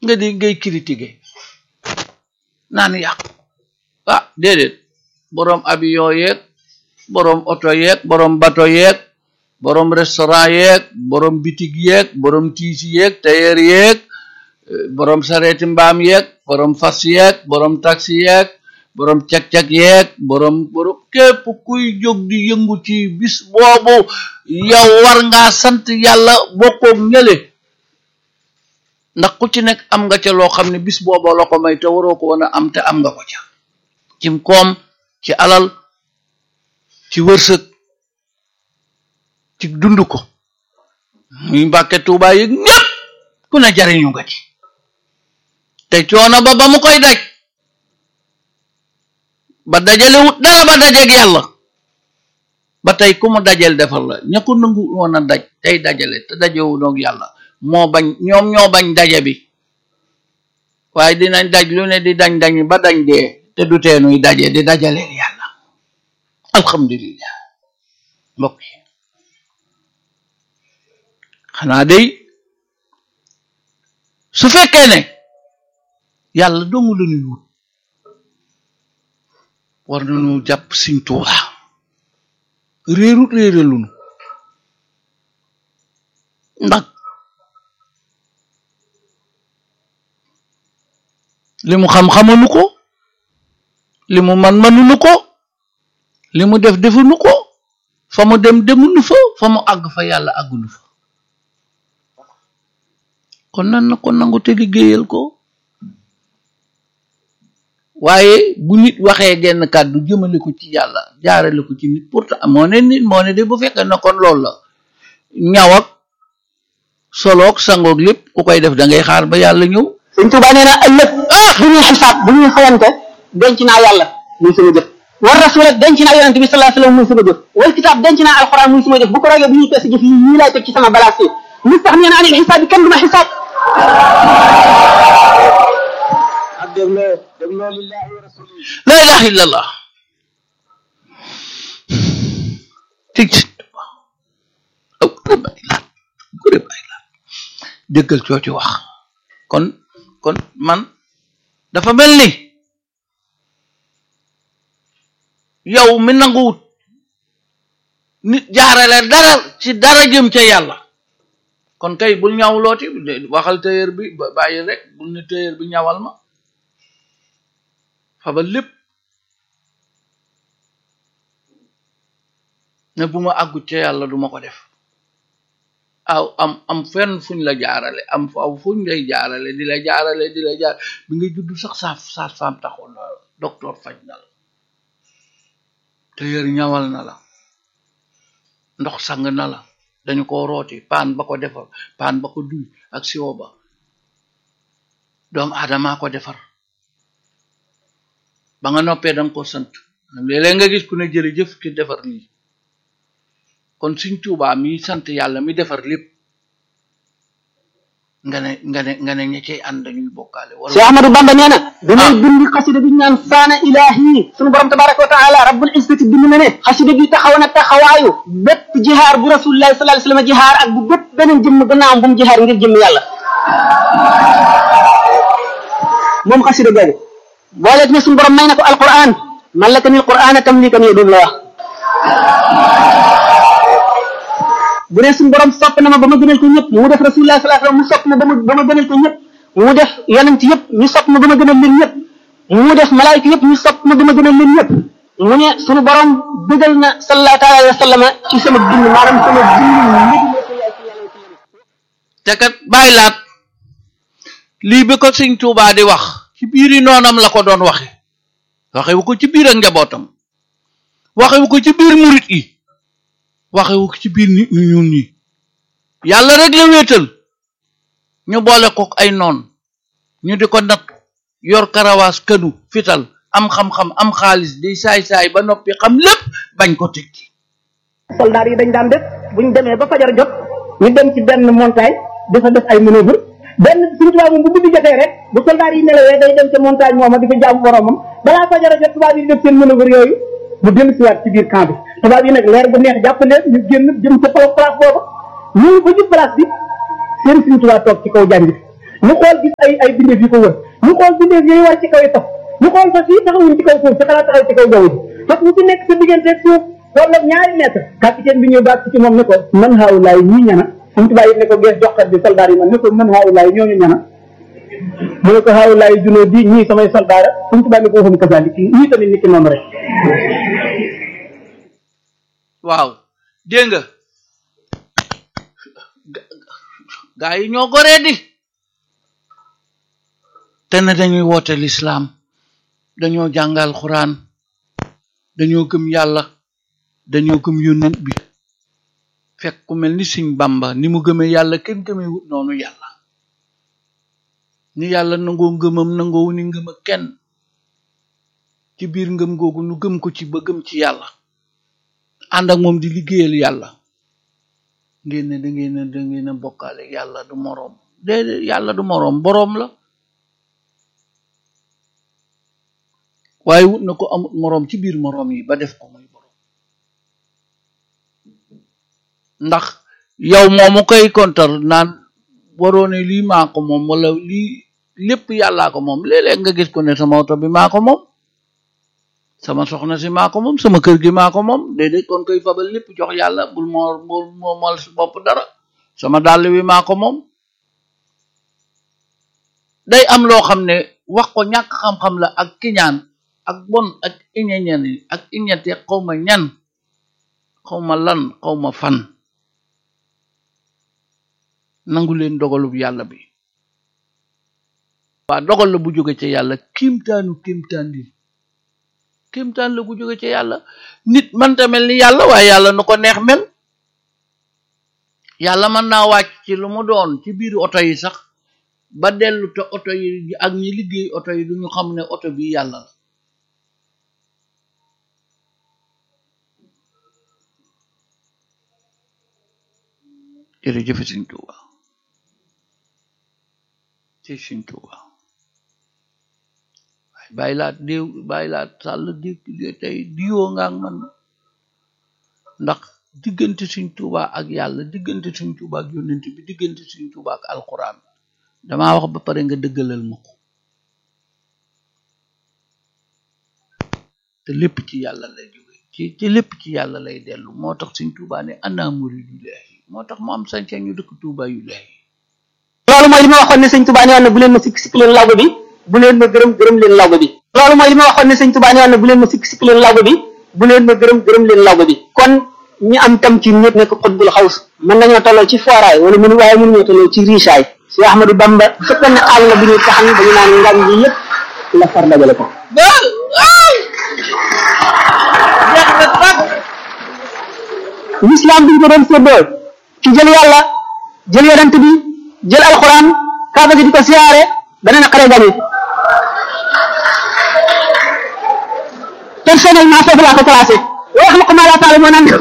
nga di ngay critiquer naan yàq ah déedéet boroom avion yeeg boroom oto yeeg boroom bato yeeg boroom restaurant yeeg boroom bitig yeeg boroom tiisi yeeg tailleur yeeg boroom sareeti mbaam yeeg boroom fas yeeg boroom taxi yeeg boroom cag-cag yeeg boroom boroom képp kuy jóg di yëngu ci bis boobu yow war ngaa sant yàlla bokkoog ñële ndax ku ci nekk am nga ca loo xam ne bis boobu la ko may te waroo ko woon a am te am nga ko ca cim koom ci alal ci wërsëg ci dund ko muy mbàkke tuubaa yi ñépp ku ne jariñu nga ci te coono ba ba mu koy daj ba dajalewut dara ba dajeeg yàlla ba tey ku mu dajel defal la ña ko nangu woon a daj tey dajale te dajewu noog yàlla moo bañ ñoom ñoo bañ daje bi waaye dinañ daj lu ne di dañ dañ ba dañ dee te du teenuy daje di dajaleel yàlla alhamdulillah mbokk yi xanaa day su fekkee ne yàlla dongu la ñuy wut war nañu jàpp Sëñ Tuubaa réerut réeralunu ndax li mu xam xamanu ko li mu man manunu ko li mu def defunu ko fa mu dem demunu fa fa mu àgg fa yàlla àggunu fa kon nan na ko nangu te liggéeyal ko waaye bu nit waxee genn kàddu jëmale ko ci yàlla jaarale ko ci nit pourtant moo ne nit moo ne de bu fekkee na kon loolu la ñaw ak soloog sangoog lépp ku koy def da ngay xaar ba yàlla ñëw sëñ Tuubaa nee na ëllëg bu ñuy xisaab bu ñuy xawante denc naa yàlla muy sama jëf war rasul denc naa yonente bi sallallahu alayhi wasallam muy sama jëf wal kitaab denc naa alxuraan muy sama jëf bu ko rogee bu ñuy peese jëf yi ñii laay teg ci sama balaas yi mus tax nee na anil xisaab bi kenn du ma xisaab ak dégloo dégloo lillahi wa rasuli la ilaha illallah tig si aw gure bàyyi laat gure bàyyi laat dëggal cooci wax kon kon man dafa mel ni yow mi nanguwut nit jaarale dara ci dara jëm ca yàlla kon kay bul ñaw looti waxal tailleur bi bàyyi rek bul ne tailleur bi ñawal ma fabal lépp ne bu ma àggut ca yàlla duma ko def aw am am fenn fuñ la jaarale am aw fuñ lay jaarale di la jaarale di la jaar bi nga judd sax saaf saaf faam taxoon na la docteur faj na la tailleur ñawal na la ndox sang na la dañu ko rooti paan ba ko defar paan ba ko duy ak siwo ba doomu aadamaa ko defar ba nga noppee danga ko sant léeg-léeg nga gis ku ne jërëjëf ki defar lii kon Sëñ Tuubaa mi sant yàlla mi defar lépp nga ne nga ne nga ne ña cay ànd dañuy bokkaale wala Cheikh Ahmadou Bamba nee na bi may bind xasida bi ñu naan saana ilahi sunu borom tabaraka wa taala rabbul izzati bind na ne xasida gi taxaw na taxawaayu bépp jihaar bu rasulillahi sallallahu alayhi wasallam jihaar ak bu bépp beneen jëmm gannaawam bu mu jihaar ngir jëmm yàlla moom xasida googu booleet ne sunu borom may na ko alquran mallakanil qur'ana tamlikan yo doon la wax bu dee suñu borom sopp na ma ba ma gënal ko ñëpp mu def rasulullah sallallahu alayhi wasallam mu sopp ma ba ma ba ma gënal ko ñëpp mu def yonent yëpp ñu sopp ma ba ma gënal leen ñëpp mu def malaayika yëpp ñu sopp ma ba ma gënal leen ñëpp mu ne suñu borom bëggal na sallallahu taala alayhi wa sallam ci sama dund maanaam sama dund te kat bàyyi laat lii bi ko sëñ Tuubaa di wax ci biiri noonam la ko doon waxe waxewu ko ci biir ak njabootam waxewu ko ci biir murit yi waxewu ko ci biir nit ñu ñuul ñi yàlla rek la wéetal ñu boole ko ay noon ñu di ko natt yor karawaas kënu fital am xam-xam am xaalis di saay-saay ba noppi xam lépp bañ ko tekki soldaar yi dañ daan def buñ demee ba fajar jot ñu dem ci benn montagne dafa def ay manœuvre benn suñu tubaab moom bu guddi jotee rek bu soldaar yi nelawee day dem ca montagne mooma di fa jaamu boromam balaa fajar a jot tubaab yi di def seen manœuvre yooyu mu dellu siwaat ci biir camp bi tubaab yi nag leer bu neex jàpp leen ñu génn jëm ca place booba ñu ba ci place bi seen suñu tubaab toog ci kaw jàng bi ñu xool gis ay ay bindeef yu ko wër ñu xool bindeef yooyu wàcc ci kaw yi fas ñu xool fas yi taxawuñ ci kaw suuf ci xalaat taxaw ci kaw jaww ji fas bu ci nekk sa diggante ak suuf toll ak ñaari mètre capitaine bi ñëw baat ci moom ne ko man haawulaay ñii ñana suñ tubaab yi ne ko gees joxkat bi soldaar yi man ne ko man haawulaay ñooñu ñana mu ne ko haawulaay junoo di ñii samay soldaara suñ tubaab ne ko waxum kasaali kii ñii tamit nit ki noonu rek waaw dégg nga gaa yi ñoo goree di te ne dañuy woote lislaam dañoo jàngal xuraan dañoo gëm yàlla dañoo gëm yónnent bi fekk ku mel ni Sëñ Bamba ni mu gëmee yàlla kenn gëmee wut noonu yàlla ni yàlla nangoo ngëmam nangoo ni ngëm ak kenn ci biir ngëm googu nu gëm ko ci ba gëm ci yàlla ànd ak moom di liggéeyal yàlla ngeen ne da ngeen a da ngeen a bokkaale yàlla du moroom déedéet yàlla du moroom boroom la waaye wut na ko amut moroom ci biir moroom yi ba def ko muy boroom ndax yow moomu koy kontar naan waroone lii maa ko moom wala lii lépp yàllaa ko moom léeg-léeg nga gis ko ne sama oto bi maa ko moom sama soxna si maa ko moom sama kër gi maa ko moom déedéet kon koy fabal lépp jox yàlla bul moo bul moomal si bopp dara sama dàll wi maa ko moom day am loo xam ne wax ko ñàkk xam-xam la ak kiñaan ak bon ak iñeñen yi ak iñete xawma ñan xawma lan xawma fan nangu leen dogalub yàlla bi waa dogal la bu jóge ca yàlla kiimtaanu kiimtaan li kéemtaan la gu jóge ci yàlla nit mënta mel ni yàlla waaye yàlla nu ko neex mel yàlla mën naa wàcc ci lu mu doon ci biir oto yi sax ba dellu te oto yi ak ñi liggéey oto yi duñu xam ne oto bi yàlla la jërëjëf Sëñ Tuuba ci Sëñ Tuuba bàyyi laat déew bàyyi laat sàll di tey diwoo nga ak man ndax diggante suñ tuuba ak yàlla diggante suñ tuuba ak yónnent bi diggante suñ tuuba ak alquran damaa wax ba pare nga dëggalal ma ko te lépp ci yàlla lay jóge ci ci lépp ci yàlla lay dellu moo tax suñ tuuba ne ana muridullahi moo tax mu am sañ-sañ ñu dëkk tuuba yu lay loolu mooy li ma waxoon ne sëñ Tuubaa nee woon na bu leen ma sikk sikk leen lawbe bi bu leen ma gërëm gërëm leen lawbe bi loolu mooy li ma waxoon ne sëñ Tuubaa nee woon na bu leen ma sikk sikk leen lawbe bi bu leen ma gërëm gërëm leen lawbe bi kon ñi am tam ci ñëpp nekk xutbul xaws mën nañoo tolloo ci fooraay wala mënu waaye mënuñoo tolloo ci riisaay si Ahmadou Bamba bu fekkoon ne àll la bu ñuy taxan dañu naan ngañ ji yëpp la far dajale ko l'islam bi ñu ko doon séddoo ci jël yàlla jël yonent bi jël alxuraan kaaba gi di ko siyaare dana na xare gañe personnellement foofu laa ko classé wax ma ko maa laa taale moo naan